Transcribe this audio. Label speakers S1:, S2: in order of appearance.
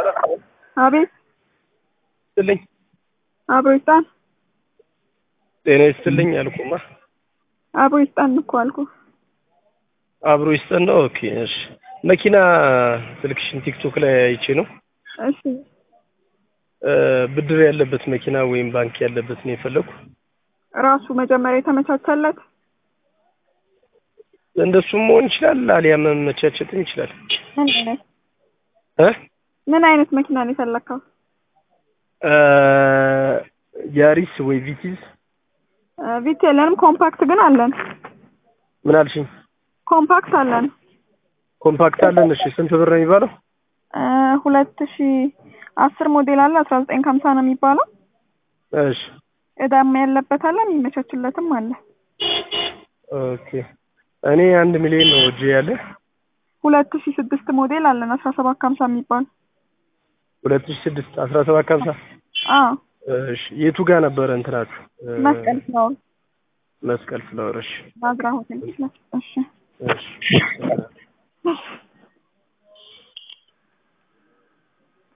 S1: አቤት
S2: ይስጥልኝ
S1: አብሮ ይስጣን
S2: ጤና ይስጥልኝ አልኩማ
S1: አብሮ ይስጣን እኮ አልኩ
S2: አብሮ ይስጠን ነው ኦኬ እሺ መኪና ስልክሽን ቲክቶክ ላይ አይቼ ነው
S1: እሺ
S2: እ ብድር ያለበት መኪና ወይም ባንክ ያለበት ነው የፈለኩ
S1: ራሱ መጀመሪያ የተመቻቸለት
S2: እንደሱም መሆን ይችላል አሊያም መመቻቸትም ይችላል
S1: ምን አይነት
S2: እ
S1: ምን አይነት መኪና ነው የፈለግከው
S2: እ ያሪስ ወይ ቪቲዝ
S1: እ ቪት የለንም ኮምፓክት ግን አለን
S2: ምን አልሽኝ
S1: ኮምፓክት አለን
S2: ኮምፓክት አለን እሺ ስንት ብር ነው የሚባለው
S1: እ ሁለት ሺ አስር ሞዴል አለ አስራ ዘጠኝ ከሀምሳ ነው የሚባለው
S2: እሺ
S1: እዳም ያለበት አለ የሚመቻችለትም አለ
S2: ኦኬ እኔ አንድ ሚሊዮን ነው እጄ ያለ
S1: ሁለት ሺ ስድስት ሞዴል አለን አስራ ሰባት ከሀምሳ የሚባል
S2: ሁለት ሺህ ስድስት አስራ ሰባት ከሀምሳ
S1: አዎ
S2: እሺ የቱ ጋር ነበረ እንትናችሁ እ
S1: መስቀል ፍላወር
S2: መስቀል ፍላወር እሺ
S1: ናዝራ ሆቴል ፊት ለፊት እሺ
S2: እሺ